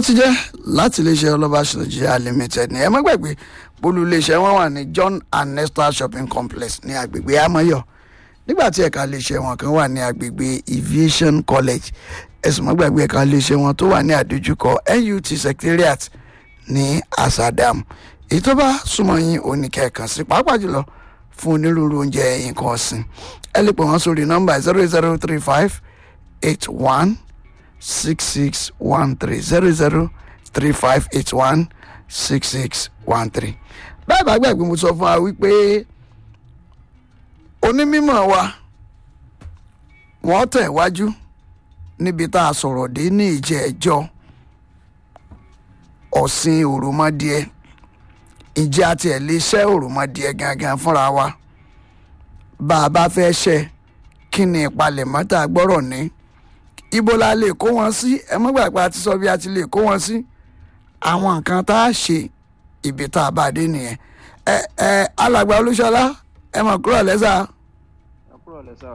ti jẹ́ láti iléeṣẹ́ ọlọ́bàṣọ Nigeria limited ní ẹ má gbàgbé bólú iléeṣẹ́ wọn wà ní John and Nesta shopping complex ní agbègbè Amoyo nígbà tí ẹ̀ka iléeṣẹ́ wọn kan wà ní agbègbè aviation college ẹ̀sùn má gbàgbé ẹ̀ka iléeṣẹ́ wọn tó wà ní àdójúkọ NUT secretariat ní Asadam èyí tó bá súnmọ́ yín oníkẹ́ẹ̀kan sí pàápàá jùlọ fún onírúurú oúnjẹ nǹkan ọ̀sìn ẹ lè pè wọ́n sórí nọ́mbà zero zero three five eight one six six one three zero zero three five eight one six six one three. bẹ́ẹ̀ bá gbàgbé mo sọ fún wa wípé onímọ̀ wa wọ́n tẹ̀ wájú níbi tá a sọ̀rọ̀ dé ní ìjẹ́ ẹjọ́ ọ̀sìn òròmọdìẹ ìjẹ́ àti ẹ̀ lè ṣẹ́ òròmọdìẹ gangan fúnra wa bá a bá fẹ́ ṣẹ́ kí ni ìpalẹ̀mọ́ tá a gbọ́rọ̀ ní ibo la lè kó wọn sí ẹ mọ́ gbàgbà àti sọ bí a ti lè kó wọn sí àwọn nǹkan tá a ṣe ibi tá a bá dé nìyẹn ẹ ẹ alàgbà olúṣọlá ẹ mọ̀ kúrò lẹ́sà ẹ kúrò lẹ́sà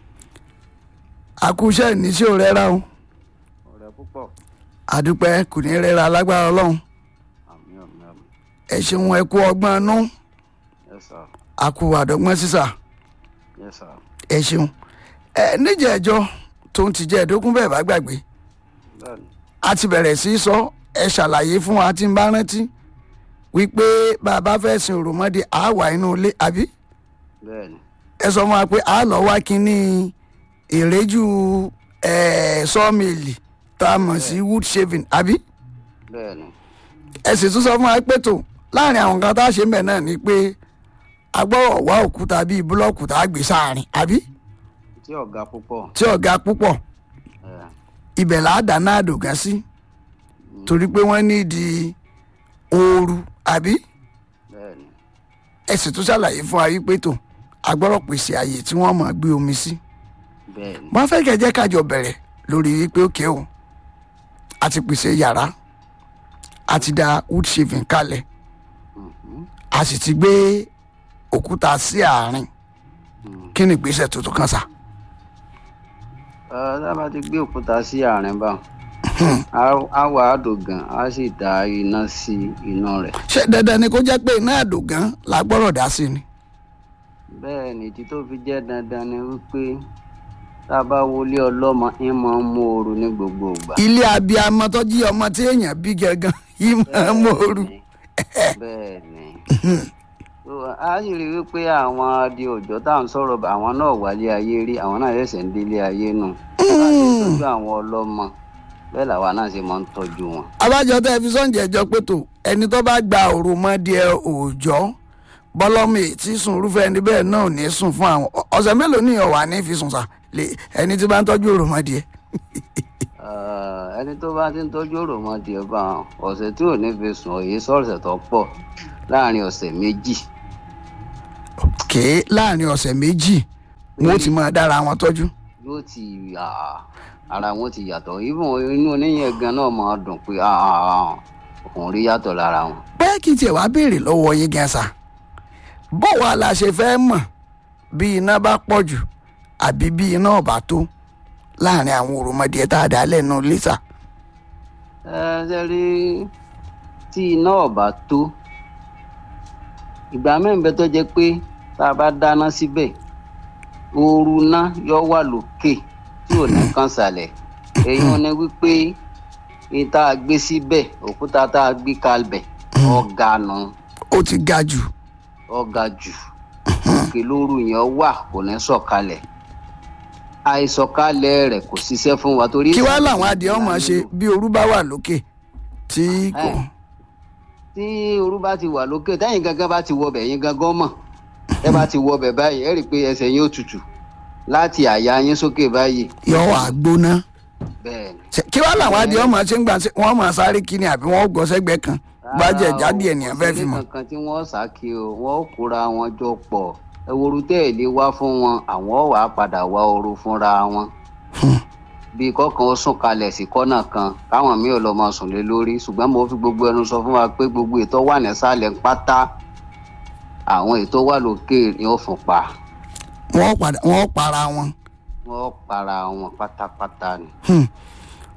àkúṣe ìníṣẹ́ ò rẹ́ra o ọ̀rẹ́ púpọ̀ àdúpẹ́ kò ní rẹ́ra lágbára ọlọ́run àmì àmì àmì ẹ ṣeun ẹ kú ọgbọ́n inú yes sir àkú àdọ́gbọ́n sísà yes sir ẹ ṣeun ẹ níjẹ̀ẹ́jọ́ tó ń ti jẹ́ ẹ̀dógún bẹ́ẹ̀ bá gbàgbé bẹ́ẹ̀ni a ti bẹ̀rẹ̀ sí í sọ ẹ ṣàlàyé fún wa tí ń bá rántí wípé bàbá fẹ́ sin òròmọdé á wà inú ilé àbí bẹ́ẹ̀ni ẹ sọ fún wa pé a lọ wá kínní ìrẹ́jú sọ́ọ̀mìlì tá a mọ̀ sí wood shaving àbí bẹ́ẹ̀ni ẹ sì tún sọ fún wa pé tó láàrin àwọn nǹkan tá a ṣe ń bẹ̀ náà ni pé a gbọ́dọ̀ wá òkúta bíi búlọ́ọ̀kù tá a gbé sáàrin àbí tí ọ̀gá púpọ̀ tí ọ̀gá púpọ̀ ẹ̀ ibẹ̀ là á dáná àdògán sí torí pé wọ́n ní di ooru àbí bẹ́ẹ̀ni ẹ sì tún ṣàlàyé fún wa wípé tó a gbọ́dọ̀ pèsè àyè tí wọ́n máa gbé omi sí bẹ́ẹ̀ni wọ́n fẹ́ kẹ́ jẹ́ kájọ bẹ̀rẹ̀ lórí wípé òkè o a ti pèsè yàrá a ti da wood shaving kalẹ̀ Mhm. a sì ti gbé òkúta sí àárín kí ni ìgbésẹ̀ tuntun kan sà. ẹ dábàá ti gbé òkúta sí àárín bá á wà á dògàn á sì da iná sí iná rẹ̀ ṣé dandan ni kó jẹ́ pé iná àdògán la gbọ́dọ̀ dá sí ni. bẹ́ẹ̀ni tí tó fi jẹ́ dandan ni wípé tá a bá wọlé ọlọ́mọ ń máa ń mú ooru ní gbogbo ìgbà ilé abiyamọ tó jí ọmọ tí èèyàn bí gangan yìí máa ń mòoru. bẹ́ẹ̀ni So, a sì rí i wípé àwọn adi òjò tá à ń sọ̀rọ̀ bá àwọn náà wálé ayé rí àwọn náà ṣẹ̀ṣẹ̀ ń délé ayé nù bá a ṣe tọ́jú àwọn ọlọ́mọ bẹ́ẹ̀ làwa náà ṣe máa ń tọ́jú wọn. abájọ tẹ fi sọ́ǹjẹ́ ẹjọ́ pé tó ẹni tó bá gba òròmọdìẹ òòjọ́ bọ́lọ́mì tí sùn irúfẹ́ ẹni bẹ́ẹ̀ náà ò ní sùn fún àwọn ọ- ọ̀sẹ̀ mélòó ní ọ̀wà ní fi sùn sà lè ẹni tí bá ń tọ́jú òròmọdìẹ. Ah, ẹni tó bá ti ń tọ́jú òròmọdìẹ bá wọn ọ̀sẹ̀ tí ò ní fi sùn òye sọ̀rọ̀sẹ̀ tó pọ̀ láàrin ọ̀sẹ̀ méjì kéé láàrin ọ̀sẹ̀ méjì wọn ó ti máa dára wọn tọ́jú. yóò ti ah, ara wọn ti yàtọ̀ even inú oníyẹn gan náà máa dùn pé ah, ah, ah, òun rí yàtọ̀ lára wọn. bẹ́ẹ̀ kí n tiẹ̀ wá béèrè lọ́wọ́ yín gan sa bó wa la ṣe fẹ́ mọ̀ bí iná bá pọ̀ jù àbí bí iná ò bá tó láàrin àwọn òròmọdìẹ tá a dá lẹ́nu lítà. ẹ ṣe rí tí iná ọ̀bà tó ìgbà mẹ́rin bẹ tó jẹ́ pé tá a bá dáná síbẹ̀ ooru náà yọ wà lókè tí ò ní kàn sàlẹ̀ èèyàn ni wípé ìta gbé síbẹ̀ òkúta tá a gbé kalbẹ̀ ọ̀gá nù ó ti ga jù ọ̀gá jù òkè lóru yẹn wà kò ní sọ̀kalẹ̀ àìsọ̀kalẹ̀ rẹ̀ kò ṣiṣẹ́ fún wa torí kí wá làwọn adìẹ ọmọ ṣe bí orú bá wà lókè tí kò. Ẹ. tí orú bá ti wà lókè tẹ́yìn gangan bá ti wọbẹ̀ yín gangan mọ̀ ẹ bá ti wọbẹ̀ báyìí ẹ rí i pé ẹsẹ̀ yín ó tutù láti àyà yín sókè báyìí yọ wà gbóná. bẹ́ẹ̀ ni. Ṣé- kí wá làwọn adìẹ ọmọ ṣe ń gbà ṣe wọn máa sáré kíni àbí wọn ó gọ sẹ́gbẹ̀ẹ́ kan bá jẹ Rárá o, jáde ènìyàn fẹ́ẹ́ fi kò sí mọ̀. kankan tí wọ́n sàkí o wọ́n ó kóra wọn jọ pọ̀ ẹwọ́rú tẹ́ẹ̀lé wá fún wọn àwọn wà á padà wá ooru fúnra wọn. bí kọ̀ọ̀kan ó sùn kalẹ̀ sí kọ́nà kan káwọn míì ò lọ máa sùn lé lórí ṣùgbọ́n mo fi gbogbo ẹnu sọ fún wa pé gbogbo ètò wà nísàlẹ̀ pátá àwọn ètò wà lókè ni ó fún pa wọ́n padà wọ́n para wọn. wọ́n para wọn pátápátá ni. Hmm.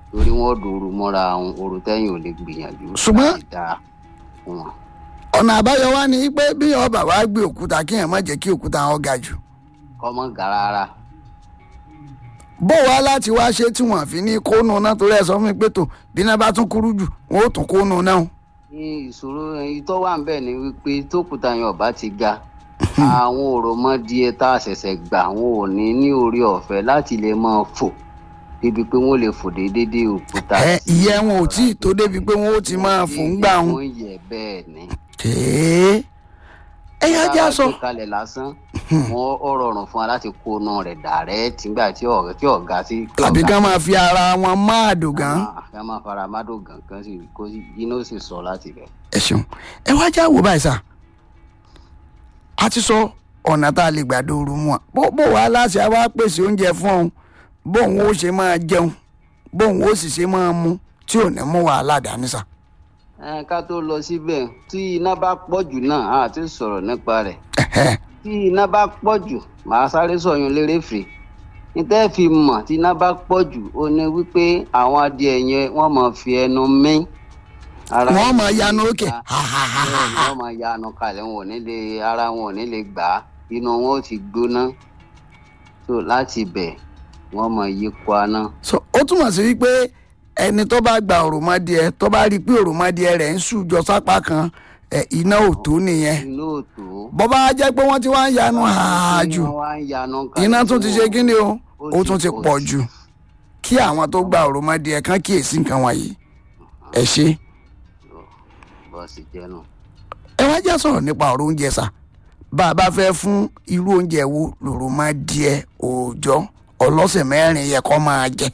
torí wọn dòru mọ́ra àwọn òru tẹ́yìn ò lè gbìyànjú Ṣùgbọ́n- láti dá fún wọn. ọ̀nà àbáyọ wá ni pé bí ọba wa gbé òkúta kí èèyàn má jẹ́ kí òkúta wọn ga jù kọ́mọ ga rárá bó wá láti wá ṣe tí wọ́n fi ní kónú náà torí ẹ sọ fún mi pé tó bí iná bá tún kúrú jù wọn ó tún kónú náà ní ìṣòro èyí tó wà ń bẹ̀ ni wípé tókùtà yẹn ọba ti ga àwọn òròmọdìẹ tá a ṣẹ̀ṣẹ̀ gbà wọn ò ní ní orí ọ̀fẹ́ láti lè máa fò débi pé wọ́n lè fò déédéé òkúta. ẹ tí ìyẹn wọn ò tí ì tó débi pé wọn ó ti máa fò ń gbà wọn wọ́n yẹ bẹ́ẹ̀ ni. tèé ẹyà já sọ Tá a bá gbé kalẹ̀ lásán wọn ó rọrùn fún wa láti kó inú rẹ̀ dàrẹ́ tìgbà tí ọ̀gá tí ọ̀gá sí. tí tàbí ọ̀gá ká máa fi ara wọn máa dùn gan ká máa fara mádò gàngán sí kó sí iná ó sì sọ láti bẹ̀. ẹ ṣeun ẹ wá já wò báyìí sà a ti sọ ọ̀nà tá a lè gbà dooru mu ọ bó bó wàá láṣẹ á wá pèsè oúnjẹ fún ọ bóun ó ṣe máa jẹun bóun ó sì ṣe máa mu tí ò ní mú wàhálà dání sà. ẹ ká tó lọ síbẹ̀ tí iná bá pọ̀ jù náà a ti sọ̀rọ̀ nípa rẹ̀ Ẹ̀hẹ́. tí iná bá pọ̀ jù màá sáré sọ̀yún lérèfé níta fi mọ̀ tí iná bá pọ̀ jù ó ní wípé àwọn adìẹ yẹn wọ́n máa fi ẹnu mí. Ara wọ́n wọn máa ò ní yanu lè òkè gbà. bẹ́ẹ̀ ni wọ́n máa yanu kalẹ̀ wọn ò ní lè ara wọn ò ní lè gbà á inú wọn ò ti gbóná so láti bẹ̀ wọ́n máa yí kwaná. so ó túmọ̀ sí wípé ẹni tó bá gba òròmọdìẹ tó bá rí i pé òròmọdìẹ rẹ̀ ń sùjọ sápá kan ẹ, iná ò tó nìyẹn inú òtó. bọ́ bá jẹ́ pé wọ́n ti wá ń yanu ààjù wọ́n wá ń yanu kalẹ̀ iná tún ti ṣe wọn- kí ni o ó ó ti tún ti pọ̀ pọ̀ jù. jù kí àwọn tó gba òròmọdìẹ kan kíyèsí nǹkan wọ̀nyí ẹ ṣe bọ́ọ̀sì jẹ́nu. ẹ wá já sọ̀rọ̀ nípa ọ̀rọ̀ oúnjẹ sà bá a bá fẹ́ fún irú oúnjẹ wo lòròmọdìẹ òòjọ́ ọlọ́sẹ̀ mẹ́rin yẹ kó máa jẹ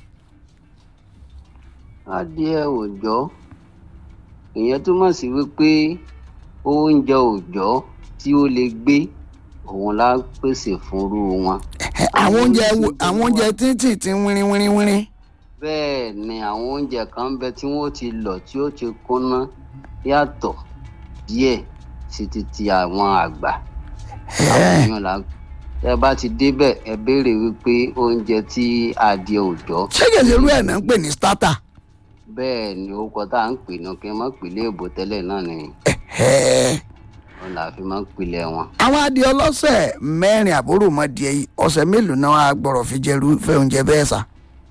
adìẹ òòjọ́ ìyẹn túmọ̀ sí wípé oúnjẹ òòjọ́ tí ó lè gbé òun la pèsè fúnrú wọn. Ẹ, àwọn oúnjẹ wo- àwọn oúnjẹ títì tí ń wírín wírín wírín bẹ́ẹ̀ ni àwọn oúnjẹ kan ń bẹ tí wọ́n ti lọ̀ tí ó ti kúnná yàtọ̀ díẹ̀ sí ti ti àwọn àgbà. àwọn èèyàn la ẹ bá ti débẹ̀ ẹ béèrè wípé oúnjẹ tí adìẹ òòjọ́ ṣé kèsì irú ẹ̀ náà ń pè ní starter bẹ́ẹ̀ ni orúkọ tá à ń pè náà kí n má pè léèbó tẹ́lẹ̀ náà ni Ẹ̀hẹ́. wọn là fi máa ń pilẹ̀ wọn. àwọn adìẹ ọlọ́sẹ̀ mẹ́rin àbúrò mọ́dìẹ yìí ọ̀sẹ̀ mélòó náà á gbọ́dọ̀ fi jẹ irúfẹ́ oúnjẹ bẹ́ẹ̀ sà.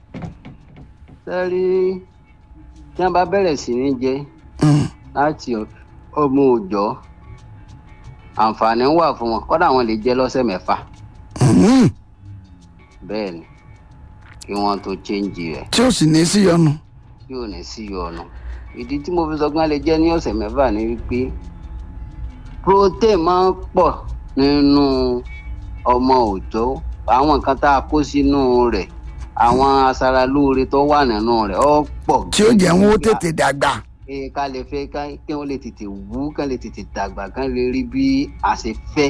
sẹ́rí tí wọ́n bá bẹ̀rẹ̀ sí ní jẹ Mm. láti ọmọ òòjọ́ àǹfààní wà fún wọn kọ́dà wọn lè jẹ lọ́sẹ̀ mẹ́fà Mm. bẹ́ẹ̀ ni kí wọ́n tó chéǹjì rẹ̀ tí ó sì ní sí yọnu. tí ò ní sí ọ̀nà ìdí tí mo fi sọ pé wọ́n lè jẹ́ ní ọ̀sẹ̀ mẹ́fà ni wípé protein máa ń pọ̀ nínú ọmọ òòjọ́ àwọn nǹkan tá a kó sínú rẹ̀ àwọn aṣaralóore tó wà nínú rẹ̀ ó pọ̀ tí ó jẹ́ wọn ó gidi gan. tètè dàgbà. Ee, ká lè fẹ́ ká kí wọ́n lè tètè wú ká lè tètè dàgbà ká lè rí bí a ṣe fẹ́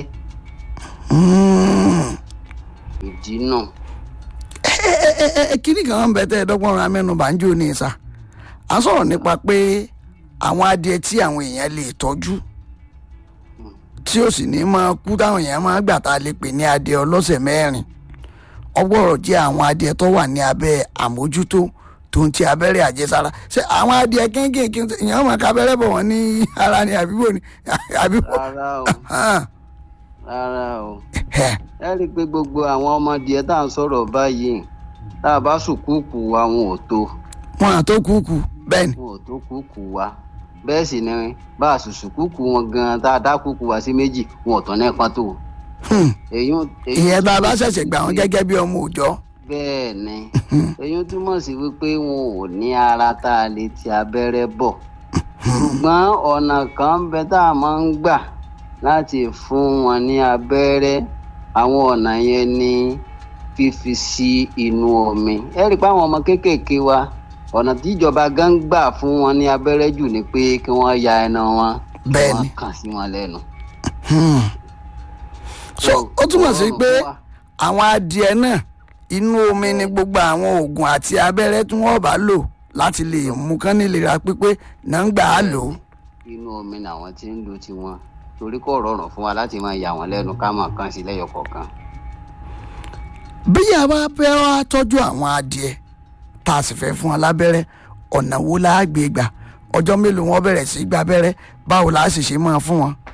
Mm. ìdí náà. ẹ ẹ ẹ ẹ kíní kan ń bẹ tẹ́ ẹ dọ́gbọ́n ra mẹ́nu bá ń jò ní sà. à ń sọ̀rọ̀ nípa pé àwọn adìẹ tí àwọn èèyàn lè tọ́jú tí ó sì ní máa kú táwọn èèyàn máa gbà tá a lè pè ní adìẹ ọlọ́sẹ̀ mẹ́rin ọgbọ́rọ̀ jẹ́ àwọn adìẹ tó wà ní abẹ́ àmójútó tó ń ti abẹ́rẹ́ àjẹsára ṣé àwọn adìẹ kéékèèké èèyàn máa ka abẹ́rẹ́ bọ̀ wọ́n ní ara ni àbíbò ni àbíbò. rárá o Ah, rárá o ẹ̀, ẹ rí i pé gbogbo àwọn ọmọdé tá à ń sọ̀rọ̀ báyìí tá a bá sùkúùkù wa wọn ò tó wọn àtó kúkú bẹ́ẹ̀ ni. wọn ò tó kúùkù wa bẹ́ẹ̀ sì ni bá a sùn sùkúùkù wọn gan-an tá a dá kúùkù wa sí méjì wọn ò tán nípa tó. Hmm. èyí ìyẹn bá a bá ṣẹ̀ṣẹ̀ gbà wọ́n gẹ́gẹ́ bí ọmọ òòjọ́. bẹ́ẹ̀ ni èyí túmọ̀ sí wípé wọn ò ní ara tá a lè ti abẹ́rẹ́ bọ̀ ṣùgbọ́n ọ̀nà kan ń bẹ tá a máa ń gbà láti fún wọn ní abẹ́rẹ́ àwọn ọ̀nà yẹn ni fífi sí inú omi ẹ rí i pé àwọn ọmọ kéékèèké wa ọ̀nà tíjọba gan gbà fún wọn ní abẹ́rẹ́ jù ni pé kí wọ́n ya ẹnu wọn kí Bẹ́ẹ̀ wọ́n ni. kàn sí wọn lẹ́nu. Hmm. so ó túmọ̀ sí rọrùn pé fún wa. àwọn adìẹ náà inú omi ni gbogbo àwọn oògùn àti abẹ́rẹ́ tí wọ́n bá lò láti lè mú kán nílera pípé náà ń gbà á lò ó. inú omi làwọn ti ń lo tiwọn torí kò rọrùn fún wa láti máa yà wọn lẹ́nu ká máa kàn sí lẹ́yọ kọ̀ọ̀kan. bí a bá fẹ́ wá tọ́jú àwọn adìẹ tá a sì fẹ́ fún wọn lábẹ́rẹ́ ọ̀nà wo la á gbé gbà ọjọ́ mélòó wọn bẹ̀rẹ̀ sí í gba abẹ́rẹ́ báwo la á sì ṣe máa fún wọn.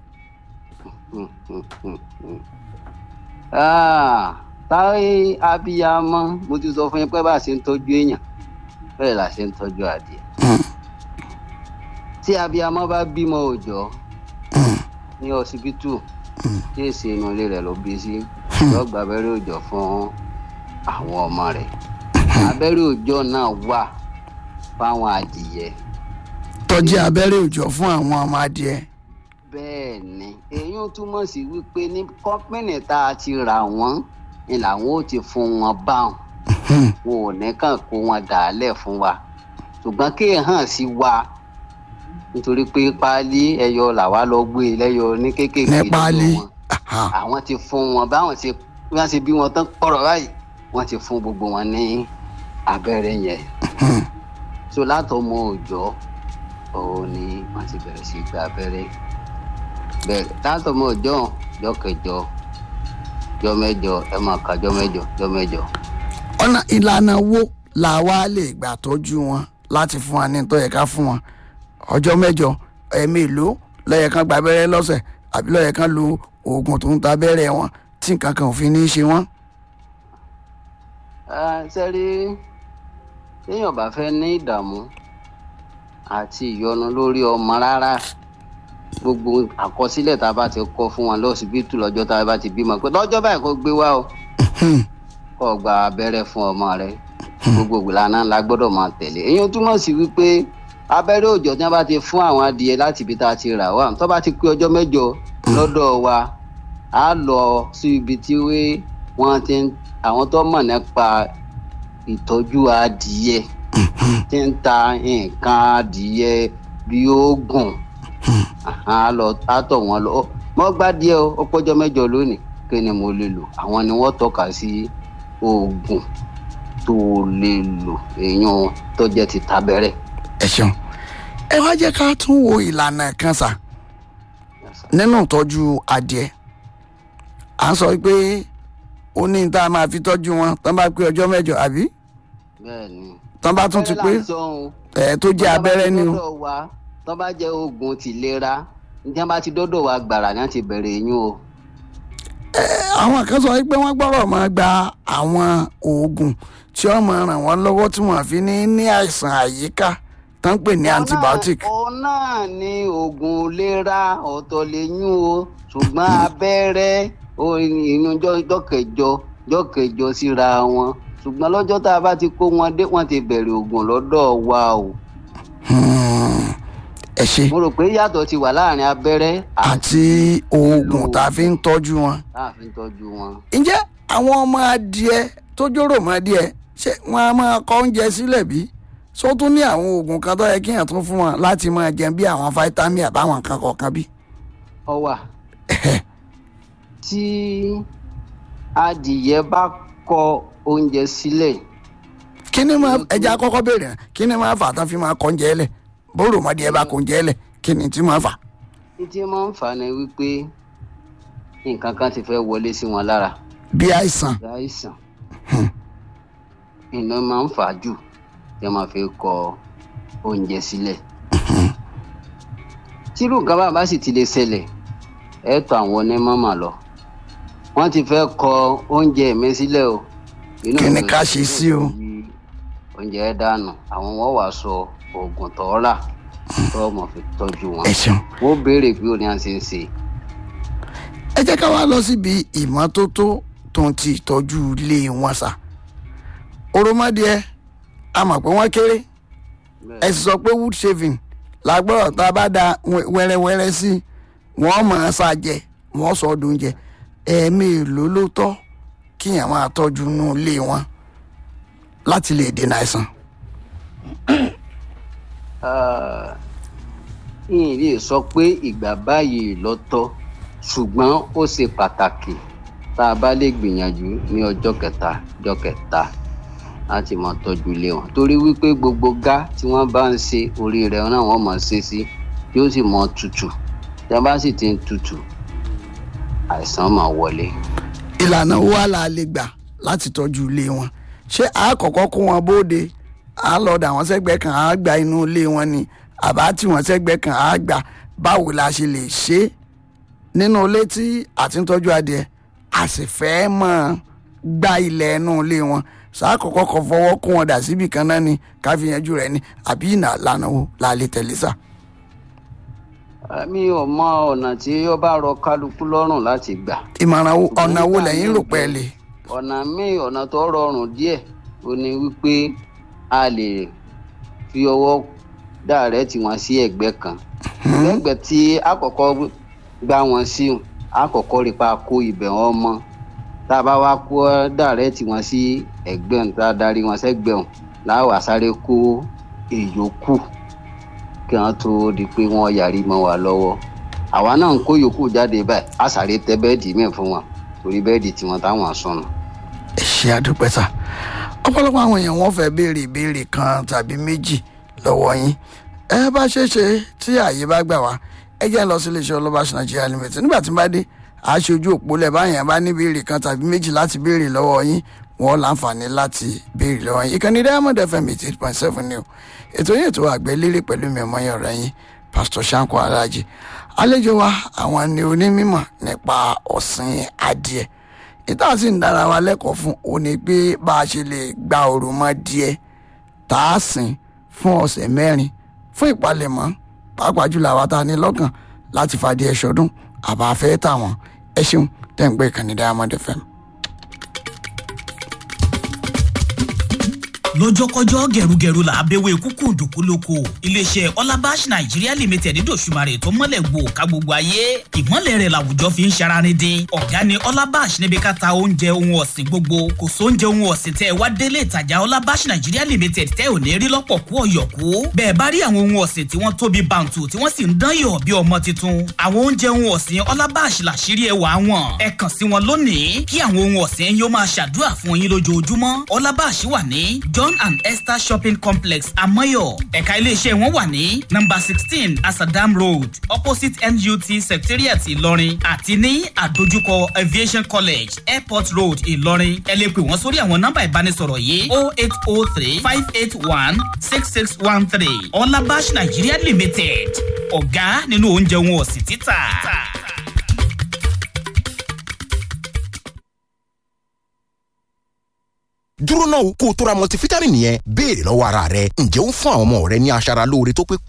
Ah, táyé abiyamọ mo ti sọ fún yín pé bá a ṣe ń tọ́jú èèyàn bẹ́ẹ̀ la ṣe ń tọ́jú adìẹ tí abiyamọ bá bímọ òòjọ́ ní ọsibítù tí èsì inú ilé rẹ̀ ló bí sí yóò gba abẹ́rẹ́ òòjọ́ fún àwọn ọmọ rẹ̀ abẹ́rẹ́ òòjọ́ náà wà fáwọn adìyẹ tọ́jú abẹ́rẹ́ òòjọ́ fún àwọn ọmọ adìẹ. bẹ́ẹ̀ ni èyí ń túmọ̀ sí wípé ní kọ́pìnì tá a ti rà wọ́n ni làwọn ò ti fún wọn báwọn wọn ò ní kàn kó wọn dàálẹ̀ fún wa ṣùgbọ́n kí ẹ hàn sí wa nítorí pé páálí ẹyọ làwa lọ gbé lẹ́yọ ní kéékèèké ní lọ́dọ̀ páálí wọn àwọn ti fún wọn báwọn ṣe bí wọ́n ṣe bí wọn tán pọ̀rọ̀ báyìí wọ́n ti fún gbogbo wọn ní abẹ́rẹ́ yẹn so látọmọ òòjọ́ òun ni wọ́n ti bẹ̀rẹ̀ sí gba abẹ́rẹ́ bẹ́ẹ̀ látọmọ òòjọ́ jọ́ kẹjọ jọ́ mẹ́jọ ẹ máa ka jọ́ mẹ́jọ jọ́ mẹ́jọ. ọ̀nà ìlànà wo la wá lè gbà tọ́jú wọn láti fún wa ní tó yẹ ká fún wọn ọjọ́ mẹ́jọ ẹ̀ẹ́mẹ́lò lọ́yẹ̀ kan gba abẹ́rẹ́ lọ́sẹ̀ àbí lọ́yẹ̀ kan lo oògùn tó ń ta abẹ́rẹ́ wọn tí nǹkan kan ò fi ní í ṣe wọ́n. sẹ́rí téèyàn bá fẹ́ ní ìdààmú àti ìyọnu lórí ọmọ rárá gbogbo àkọsílẹ̀ tá a bá ti kọ́ fún wọn lọ́sibítù lọ́jọ́ tá a bá ti bímọ pé lọ́jọ́ báyìí kó gbé wá o kó gba abẹ́rẹ́ fún ọmọ rẹ gbogbo ìlànà la gbọ́dọ̀ máa tẹ̀lé èyí túmọ̀ sí wípé abẹ́rẹ́ òòjọ́ tí wọ́n bá ti fún àwọn adìẹ láti ibi tá a ti rà wá tó bá ti pé ọjọ́ mẹ́jọ lọ́dọ̀ wa á lọ sí ibi tí wọ́n ti ń àwọn tó mọ̀ nípa ìtọ́jú adìẹ tí ń ta nǹkan adìẹ bí oògùn á lọ á tọ̀ wọ́n lọ mọ́ gbá díẹ̀ ó pọ́jọ́ mẹ́jọ lónìí kí ni mo lè lò àwọn ni wọ́n tọ́ka sí oògùn tó lè lò èèyàn tó jẹ́ ti tabẹ́rẹ́. ẹ ṣeun ẹ wá jẹ́ ká tún wo ìlànà kan sà nínú ìtọ́jú adìẹ à ń sọ pé ó ní tá a máa fi tọ́jú wọn tán bá pé ọjọ́ mẹ́jọ àbí bẹ́ẹ̀ni. tán bá tún ti pé ẹ tó jẹ́ abẹ́rẹ́ ni o. tọ́ bá jẹ́ oògùn tìlera ní wọ́n bá ti dọ́dọ̀ wa gbàrà ní àti bẹ̀rẹ̀ eyín o. àwọn kan sọ pé wọ́n gbọ́dọ̀ máa gba àwọn oògùn tí wọ́n máa ràn wọ́n lọ́wọ́ tí wọ́n fi ní ní àìsàn àyíká tó ń pè ní antibiotic. òun náà ni oògùn ìlera ọ̀tọ̀ lẹ́yìn o ṣùgbọ́n abẹ́rẹ́ inú jọ́kẹjọ jọ́kẹjọ síra wọn ṣùgbọ́n lọ́jọ́ tá a bá ti kó wọn dé wọ́n ti bẹ̀rẹ̀ oògùn lọ́dọ̀ wa o. ẹ ṣe. mo rò pé yàtọ̀ ti wà láàrin abẹ́rẹ́ àti oògùn tá a fi ń tọ́jú wọn. tá a fi ń tọ́jú wọn. ǹjẹ́ àwọn ọmọ adìẹ tó jórò mọ́ adìẹ ṣé wọ́n á máa kọ́ oúnjẹ sílẹ̀ bí? só tún ní àwọn oògùn kan tó yẹ kí èèyàn tún fún wọn láti máa jẹun bí àwọn fáítámì àbáwọn nǹkan kọ̀ọ̀kan bí. ọ wà tí adìyẹ bá kọ oúnjẹ sílẹ̀. kí ni máa ẹja kọ́kọ́ béèrè náà kí ni máa fà tán fi máa kọ́ oúnjẹ lẹ̀ bóró mọ́dí ẹ bá kó oúnjẹ lẹ̀ kí ni tí máa fà. títí máa ń fà ní wípé nǹkan kan ti fẹ́ wọlé sí wọn lára. bí àìsàn. bí àìsàn. iná máa ń fà jù tí wọ́n máa fi kọ oúnjẹ sílẹ̀. tírú nǹkan bá bá sì ti lè ṣẹlẹ̀ ẹ tọ̀ àwọn onímọ̀mọ̀ lọ wọ́n ti fẹ́ kọ oúnjẹ mi sílẹ̀ o. kí ni ká ṣe sí o. oúnjẹ ẹ dànù àwọn wọn wàá sọ oògùn tó rà tó mọ̀ fi tọ́jú wọn. ẹ ṣeun. wọ́n béèrè bí o ní à ń ṣe ń ṣe. ẹ jẹ́ ká wá lọ síbi ìmọ́tótó tó ń ti ìtọ́jú ilé wọn sà. òròmọdìẹ a mọ̀ pé wọ́n kéré ẹ sì sọ pé wood shaving làgbọ́dọ̀ tá a bá da wẹ́rẹ́wẹ́rẹ́ sí wọ́n mọ̀ ọ́n ṣàjẹ́ wọ́n sọ ọdún oúnjẹ ẹ̀ẹ̀mí èlò ló tọ́ kíyàn máa tọ́jú inú ilé wọn láti lè dènà àìsàn. yìnyín lè sọ pé ìgbà báyìí lọ́tọ̀ ṣùgbọ́n ó ṣe pàtàkì tá a bá lè gbìyànjú ní ọjọ́ kẹta ọjọ́ kẹta láti máa tọ́jú ilé wọn torí wípé gbogbo gá tí wọ́n bá ń ṣe orí rẹ̀ náà wọ́n máa ṣe sí yóò sì mọ tutù tí a bá sì ti ń tutù àìsàn máa wọlé. ìlànà wa la lè gbà láti tọ́jú ilé wọn ṣé àkọ́kọ́ kó wọn bóde à lọ dà wọ́n sẹ́gbẹ́ kan à gba inú ilé wọn ni àbá tí wọ́n sẹ́gbẹ́ kan à gbà báwo la ṣe lè ṣe é nínú ilé tí àti ń tọ́jú adìẹ a sì fẹ́ mọ́ gba ilẹ̀ ẹnu ilé wọn sàkọ́kọ́ kọ́ fọwọ́ kó wọn dà síbì kan náà ni ká fi yanjú rẹ̀ ni àbí ìnà lànà wo la lè tẹ̀lé sà. mi ò mọ ọ̀nà tí ó bá rọ kálukú lọ́rùn láti gbà. ìmọ̀ràn wo ọ̀nà wo lẹ́yìn rò pẹ́ lè. ọ̀nà míì ọ̀nà tó rọrùn díẹ̀ ó ní wípé a lè fi ọwọ́ dàrẹ́tì wọn sí ẹ̀gbẹ́ kan lẹ́gbẹ̀ẹ́ tí àkọ́kọ́ gbá wọn sí àkọ́kọ́ rí pa kó ibẹ̀ wọn mọ́ tá a bá wá kó dàrẹ́tì wọn sí ẹ̀gbẹ́ ọ̀hún tá a darí wọn sẹ́gbẹ́ ọ̀hún láwàá sáré kó èyókù kí wọ́n tó di pé wọ́n yarí mọ́ wa lọ́wọ́ àwa náà ń kó yòókù jáde báyìí a sáré tẹ bẹ́ẹ̀dì míì fún wọn torí bẹ́ẹ̀dì tiwọn táwọn sọnù. ẹ ṣe àdúpẹ́ sà ọ̀pọ̀lọpọ̀ àwọn èèyàn wọ́n fẹ́ béèrè ìbéèrè kan tàbí méjì lọ́wọ́ yín ẹ bá ṣe é ṣe tí ààyè bá gbà wá ẹ jẹ́ lọ sí iléeṣẹ́ ọlọ́bàṣ nàìjíríà limited nígbà tí n bá dé aṣojú òpó lẹ̀ báyẹn bá ní béèrè kan tàbí méjì láti béèrè lọ́wọ́ yín wọ́n láǹfààní láti béèrè lọ́wọ́ yín ìkànnì diamond fm eighty eight point seven ni o ètò yìí ètò àgbẹ̀ lérè pẹ̀lú mi ọmọ yẹn ọ̀rẹ́ yín pastor shanko alhaji àlejò wa àwọn ni onímọ̀ nípa ọ̀sìn adìẹ ìta sì ń dára wa lẹ́kọ̀ọ́ fún òní pé bá a ṣe lè gba òròmọ díẹ̀ tá a sìn fún ọ̀sẹ̀ mẹ́rin fún ìpalẹ̀mọ́ pàápàá jùlọ àwa tá a ní lọ́kàn láti fàdí ẹ̀ṣọ́dún àbá fẹ́ tà wọ́n ẹ ṣeun tẹ̀ ń gbé ìkànnì diamond fm. lọ́jọ́kọ́jọ́ gẹ̀rúgẹ̀rú là á bẹ̀wẹ̀ kúkú dùkú lóko iléeṣẹ́ ọlábàṣ nàìjíríà limited dòṣùmarè tó mọ́lẹ̀ gbò ká gbogbo ayé ìmọ̀lẹ̀ rẹ̀ làwùjọ fi ń ṣararin dín ọ̀gá ni ọlábàṣ níbi ká ta oúnjẹ ohun ọ̀sìn gbogbo kò sóúnjẹ ohun ọ̀sìn tẹ́ ẹ wá délé ìtajà ọlábàṣ nàìjíríà limited tẹ́ ò ní rí lọ́pọ̀ kú ọ̀yọ̀kú bẹ́ẹ̀ bá rí àwọn ohun ọ̀sìn tí wọ́n tóbi bàǹtù tí wọ́n sì ń dán yọ̀ bí ọmọ tuntun àwọn oúnjẹ ohun ọ̀sìn ọlábàṣ làṣírí ẹwà wọn ẹ kàn sí wọn lónìí kí àwọn ohun ọ̀sìn yóò máa ṣàdúrà fún yín lójoojúmọ́ ọlábàṣ wà ní john and esther shopping complex amoyo ẹ̀ka iléeṣẹ́ wọn wà ní number sixteen asadam road opposite nut secretariat ìlọrin àti ní àdójúkọ aviation college airport road ìlọrin ẹ lè pè wọ́n sórí àwọn nọ́mbà ìbánisọ̀rọ̀ yìí o eight o three five eight one six six one three ọlábàṣ nigeria limited ọ̀gá nínú oúnjẹ wọn ọ̀sìn títà. dúró náà kó o tó ra multivitamin yẹn béèrè lọ́wọ́ ara rẹ ǹjẹ́ ó ń fún àwọn ọmọ rẹ ní aṣara lóore tó pé